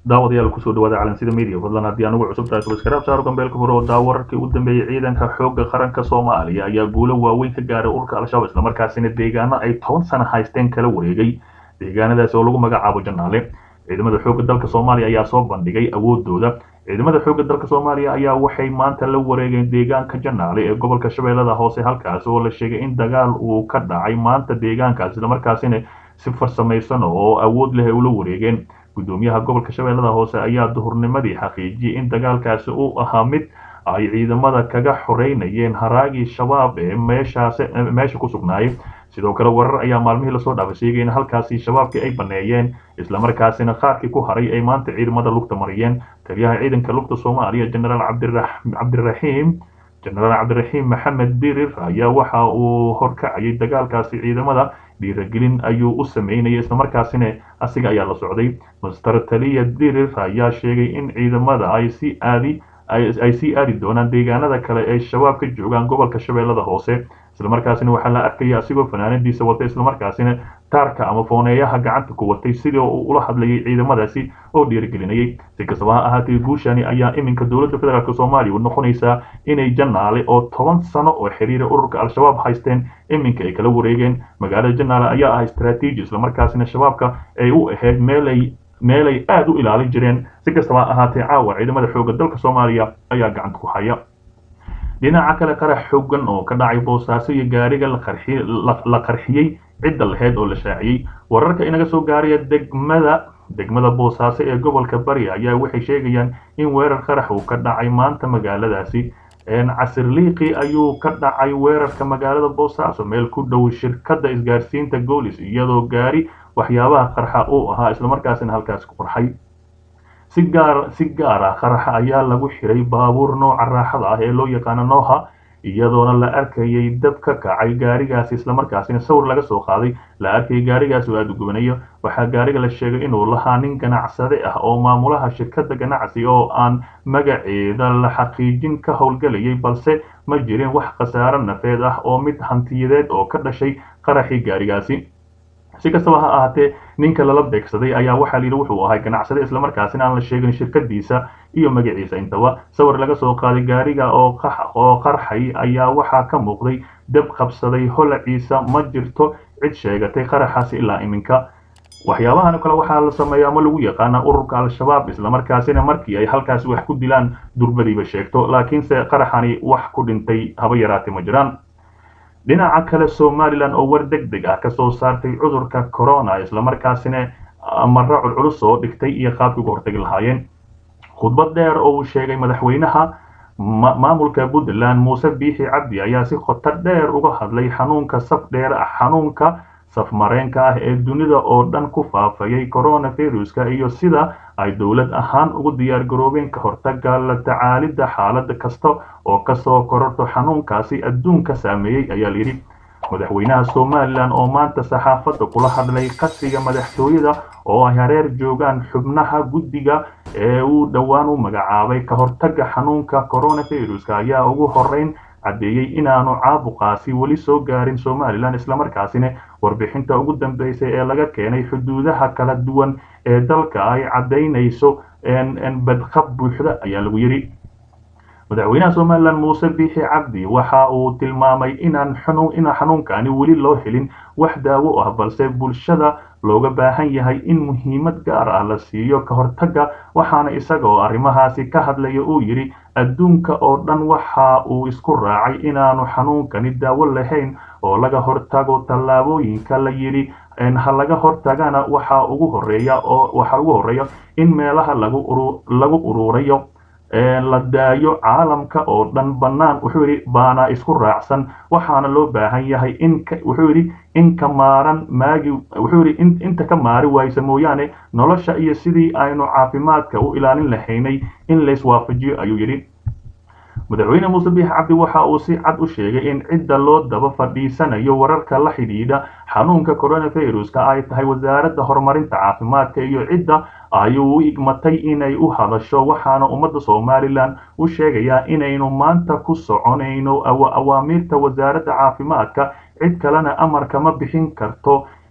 daawadayaal kusoo dhawaada calansida media fadlan haddii anugu cusub tahay subscribe saaro gambeelka furo oo daawo wararkii ugu dambeeyey ciidanka xoogga qaranka soomaaliya ayaa guulo waaweyn ka gaaray ururka al-shabaab islamarkaasina deegaano ay toban sano haysteen kala wareegay deegaanadaasi oo lagu magacaabo janaale ciidamada xoogga dalka soomaaliya ayaa soo bandhigay awoodooda ciidamada xoogga dalka soomaaliya ayaa waxay maanta la wareegeen deegaanka janaale ee gobolka shabeellada hoose halkaas oo la sheegay in dagaal uu ka dhacay maanta deegaankaas islamarkaasina si farsamaysan oo awood leh ay ula wareegeen gudoomiyaha gobolka shabeellada hoose ayaa duhurnimadii xaqiijiyey in dagaalkaasi uu ahaa mid ay ciidamada kaga xoreynayeen haraagii shabaab ee meeshaas meesha ku sugnaayay sidoo kale warar ayaa maalmihii lasoo dhaafay sheegay in halkaasi shabaabkii ay baneeyeen islamarkaasina qaarkii ku haray ay maanta ciidamada lugta mariyeen taliyaha ciidanka lugta soomaaliya jenaraal cabdiraxiim jenaraal cabdiraxiim maxamed birir ayaa waxa uu horkacayay dagaalkaasi ciidamada dhiiragelin ayuu u sameynayay islamarkaasina asiga ayaa la socday master taliya birir ayaa sheegay in ciidamada ay si aadi ay sii aadi doonaan deegaanada kale ee shabaab ka joogaan gobolka shabeellada hoose islamarkaasina waxaa la arkaya asigoo fanaanadiisa wata islamarkaasina taarka ama fooneeyaha gacanta ku watay sidii uu ula hadlayay ciidamadaasi oo dhiirigelinayay si kastaba ha ahaatee guushani ayaa iminka dowladda federaalk soomaaliya u noqonaysaa inay janaale oo toban sano oo xiriira ururka al-shabaab haysteen iminka ay kala wareegeen magaalada janaale ayaa ah istraatiiji islamarkaasina shabaabka ay u ahayd meelay meelay aada u ilaalin jireen si kastaba ha ahaatee caawa ciidamada xoogga dalka soomaaliya ayaa gacanta ku haya dhinaca kale qarax xoogan oo ka dhacay boosaaso iyo gaariga la qarxiyey cidda laheyd oo la shaaciyey wararka inaga soo gaaraya degmada degmada boosaaso ee gobolka bari ayaa waxay sheegayaan in weerar qarax uu ka dhacay maanta magaaladaasi casirliiqi ayuu ka dhacay weerarka magaalada boosaaso meel ku dhow shirkadda isgaarsiinta goolis iyadoo gaari waxyaabaha qarxa uu ahaa islamarkaasina halkaas ku qarxay si gaar si gaar ah qaraxa ayaa lagu xiray baabuur nooca raaxada ah ee loo yaqaano nooha iyadoona la arkayay dab ka kacay gaarigaasi islamarkaasina sawir laga soo qaaday la arkayay gaarigaasi oo aada u gubanayo waxaa gaariga la sheegay inuu lahaa nin ganacsade ah oo maamulaha shirkadda ganacsi oo aan magaceeda la xaqiijin ka howlgelayay balse ma jirin wax khasaaro nafeed ah oo mid hantiyadeed oo ka dhashay qaraxii gaarigaasi si kastaba ha ahaatee ninka lala beegsaday ayaa waxaa layidhi wuxuu ahay ganacsade islamarkaasina aan la sheegin shirkadiisa iyo magaciisa intaba sawir laga soo qaaday gaariga oo qarxay ayaa waxaa ka muuqday dab qabsaday holaciisa ma jirto cid sheegatay qaraxaasi ilaa iminka waxyaabahan kale waxaa la sameeya ama lagu yaqaana ururka al-shabaab islamarkaasina markii ay halkaasi wax ku dilaan durbadiiba sheegto laakiinse qaraxani wax ku dhintay haba yaraatay ma jiraan dhinaca kale somalilan oo war deg deg ah kasoo saartay cudurka corona islamarkaasina mara culculus oo dhigtay iyo qaabkii uga hortagi lahaayeen khudbad dheer oo uu sheegay madaxweynaha maamulka puntland muuse biixi cabdi ayaa si khoto dheer uga hadlay xanuunka saf dheer xanuunka safmareenka ah ee dunida oo dhan ku faafayay coronaviruska iyo sida ay dowlad ahaan ugu diyaar garoobeen ka hortaga la tacaalidda xaalad kasta oo kasoo kororto xanuunkaasi adduunka saameeyey ayaa layidhi madaxweynaha somalilan oo maanta saxaafadda kula hadlay qasriga madaxtooyada oo ay hareer joogaan xubnaha guddiga ee uu dhowaan u magacaabay ka hortaga xanuunka coronaviruska ayaa ugu horeyn caddeeyey inaanu caabuqaasi weli soo gaarin somalilan islamarkaasina warbixinta ugu dambeysay ee laga keenay xuduudaha kala duwan ee dalka ay caddaynayso badqab buuxda ayaa lagu yidhi madaxweynaha somalilan muuse biixi cabdi waxa uu tilmaamay inaan ina xanuunkani weli loo helin wax daawo ah balse bulshada looga baahan yahay in muhiimad gaar ah la siiyo ka hortaga waxaana isaga oo arrimahaasi ka hadlaya uu yidhi adduunka oo dhan waxa uu isku raacay inaanu xanuunkani daawo lahayn oo laga hortago tallaabooyinka la yidhi ha laga hortagana waxa ugu horeeya oo waxa ugu horeeya in meelaha lagu lagu ururayo la daayo caalamka oo dhan bannaan wuxuu yidhi baana isku raacsan waxaana loo baahan yahay in wuxuu yidhi in ka maaran maagi wuxuu yidhi inta ka maari waysa mooyaane nolosha iyo sidii aynu caafimaadka u ilaalin lahaynay in layswaafajiyo ayuu yidhi madaxweyne muuse biix cabdi waxa uu si cad u sheegay in cidda loo daba fadhiisanayo wararka la xidhiidha xanuunka coronaviruska ay tahay wasaaradda horumarinta caafimaadka iyo cidda ayuu u igmatay inay u hadasho waxaana ummadda somalilan u sheegayaa inaynu maanta ku soconayno awaamiirta wasaaradda caafimaadka cid kalena amarka ma bixin karto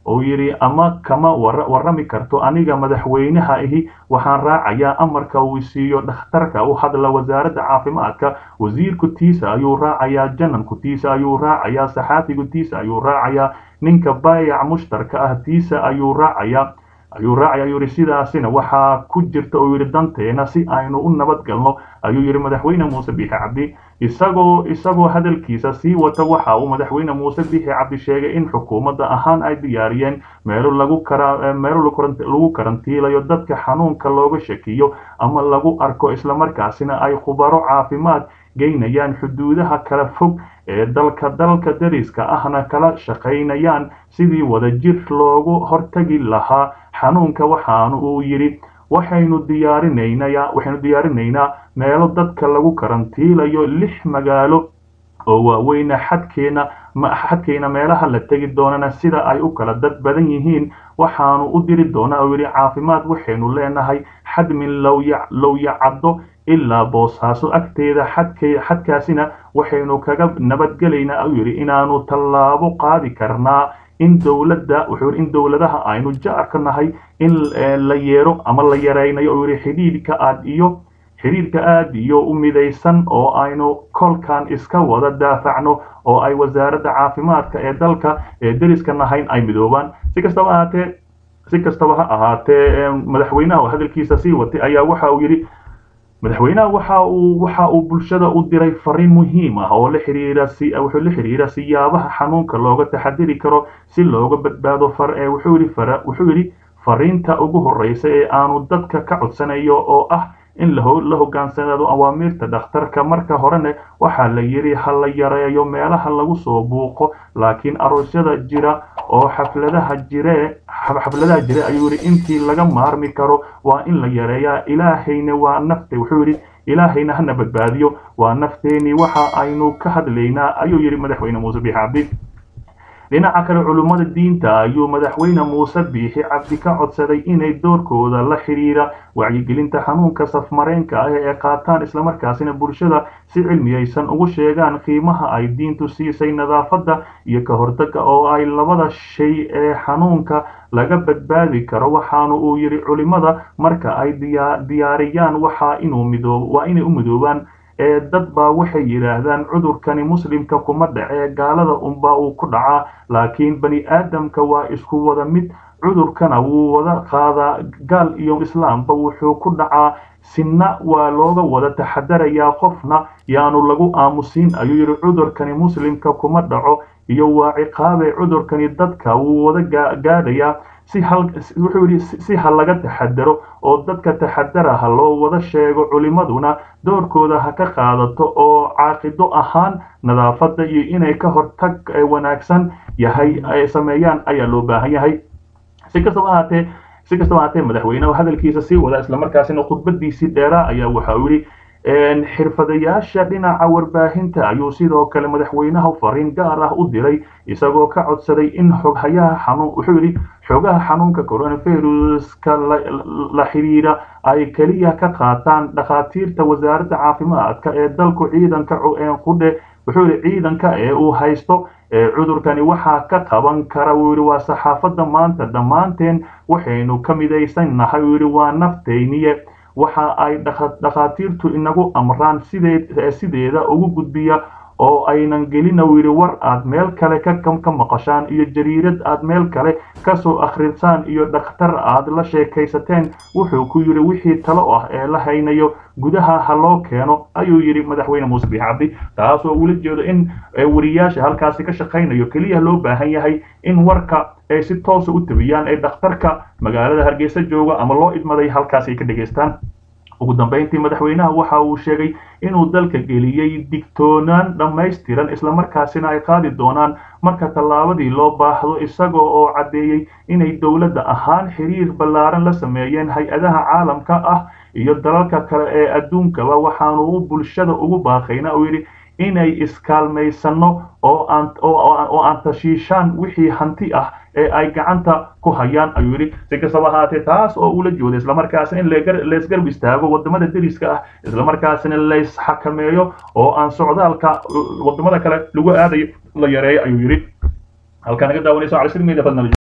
uu yidhi ama kama warrami karto aniga madaxweynaha ihi waxaan raacayaa amarka uu siiyo dhakhtarka u hadla wasaaradda caafimaadka wasiirku tiisa ayuu raacayaa jananku tiisa ayuu raacayaa saxaafigu tiisa ayuu raacayaa ninka baayac mushtarka ah tiisa ayuu raacayaa ayuu raacay ayuu yidhi sidaasina waxaa ku jirta uu yidhi danteena si aynu u nabad galno ayuu yidhi madaxweyne muuse biixi cabdi isagoo isagoo hadalkiisa sii wata waxa uu madaxweyne muuse biixi cabdi sheegay in xukuumadda ahaan ay diyaariyeen meelo lagu kara meelo lagu karantiilayo dadka xanuunka looga shakiyo ama lagu arko islamarkaasina ay khubaro caafimaad geynayaan xuduudaha kala fog ee dalka dalka dariska ahna kala shaqaynayaan sidii wadajir loogu hortagi lahaa xanuunka waxaanu uu yidhi waxaynu diyaarinaynaa waxaynu diyaarinaynaa meelo dadka lagu karantiilayo lix magaalo oo waaweyna xadkeena xadkeena meelaha la tegi doonana sida ay u kala dad badan yihiin waxaanu u diri doonaa oo yidhi caafimaad waxaynu leenahay xadmin lowyacaddo ilaa boosaaso agteeda xadk xadkaasina waxaynu kaga nabadgelaynaa ayuu yidhi inaanu tallaabo qaadi karnaa in dowladda wuxuu yidhi in dowladaha aynu jaarka nahay in la yeero ama la yaraynayo oo yidhi xidhiidhka aad iyo xidhiidhka aad iyo u midaysan oo aynu kolkan iska wada daafacno oo ay wasaaradda caafimaadka ee dalka ee deriska nahayn ay midoobaan si kastaba ahaatee si kastaba ha ahaatee madaxweynaha hadalkiisa sii watay ayaa waxa uu yidhi madaxweynaha waxa uu waxa uu bulshada u diray fariin muhiim ah oo la xiriira si wuxuu la xiriira siyaabaha xanuunka looga taxadiri karo si looga badbaado far ee wuxuu yidhi fara wuxuu yidhi fariinta ugu horreysa ee aanu dadka ka codsanayo oo ah in la hogaansanaado awaamiirta dhakhtarka marka horena waxaa la yidhi ha la yareeyo meelaha lagu soo buuqo laakiin aroosyada jira oo xafladaha jire xafladaha jire ayuu yidhi intii laga maarmi karo waa in la yareeyaa ilaahayna waa nafte wuxuu yidhi ilaahayna hana badbaadiyo waa nafteenii waxa aynu ka hadlaynaa ayuu yidhi madaxweyne muuse biixi cabdi dhinaca kale culummada diinta ayuu madaxweyne muuse biixi cabdi ka codsaday inay doorkooda la xidhiira wacyigelinta xanuunka safmareenka ah ee qaataan islamarkaasina bulshada si cilmiyaysan ugu sheegaan qiimaha ay diintu siisay nadaafadda iyo ka hortagga oo ay labada shay ee xanuunka laga badbaadi karo waxaanu uu yidhi culimmada marka ay diyaariyaan waxaa inuu midoob waa inay u midoobaan ee dad baa waxay yidhaahdaan cudurkani muslimka kuma dhacee gaalada unbaa uu ku dhacaa laakiin bani aadamka waa isku wada mid cudurkana wuu wada qaadaa gaal iyo islaamba wuxuu ku dhacaa sinna waa looga wada taxadarayaa qofna yaanu lagu aamusiin ayuu yidhi cudurkani muslimka kuma dhaco iyo waa ciqaabee cudurkani dadka wuu wada gaadhayaa si hal wuxuu yidhi si ha laga taxadaro oo dadka taxadara ha loo wada sheego culimmaduna doorkooda ha ka qaadato oo caaqido ahaan nadaafadda iyo inay ka hortag wanaagsan yahay ay sameeyaan ayaa loo baahan yahay si kastaba ahaatee si kastaba ahaatee madaxweynehu hadalkiisa sii wada islamarkaasina khudbadiisii dheeraa ayaa waxa uu yidhi xirfadayaasha dhinaca warbaahinta ayuu sidoo kale madaxweynaha fariin gaar ah u diray isagoo ka codsaday in xoghayaha xanuun wuxuu yidhi xogaha xanuunka coronaviruska la xidhiira ay keliya ka qaataan dhakhaatiirta wasaaradda caafimaadka ee dalku ciidanka qudhe wuxuu yidhi ciidanka ee uu haysto cudurkani waxaa ka qaban kara wuu yidhi waa saxaafadda maanta dhammaanteen waxaynu ka midaysan nahay wuu yidhi waa naftayniye waxa ay dhakhaatiirtu inagu amraan sideeda ugu gudbiya oo aynan gelina uu yidhi war aad meel kale ka maqashaan iyo jariirad aad meel kale kasoo akhrisaan iyo dhakhtar aad la sheekaysateen wuxuu ku yidhi wixii talo ah ee la haynayo gudaha ha loo keeno ayuu yidhi madaxweyne muuse biix cabdi taasoo ula jeedo in wariyaasha halkaasi ka shaqaynayo keliya loo baahan yahay in warka ay si toosa u tabiyaan ee dhakhtarka magaalada hargeysa jooga ama loo idmaday halkaas ay ka dhegaystaan ugu dambeyntii madaxweynaha waxa uu sheegay inuu dalka geliyey digtoonaan dhammaystiran islamarkaasina ay qaadi doonaan marka tallaabadii loo baahdo isagoo oo caddeeyey inay dowladda ahaan xiriir ballaaran la sameeyeen hay-adaha caalamka ah iyo dalalka kale ee adduunkaba waxaanu u bulshada ugu baaqayna uu yidhi inay iskaalmaysanno oo aan oo aan tashiishaan wixii hanti ah ee ay gacanta ku hayaan ayuu yidhi si kastaba ahaatee taas oo ula jooda islamarkaasina in laysgarb istaago wadamada deriska ah islamarkaasina laysxakameeyo oo aan socdaalka wadamada kale lagu aadayo la yareeyo ayuu yidhi halkaa naga daawanayso cali sir media fadnala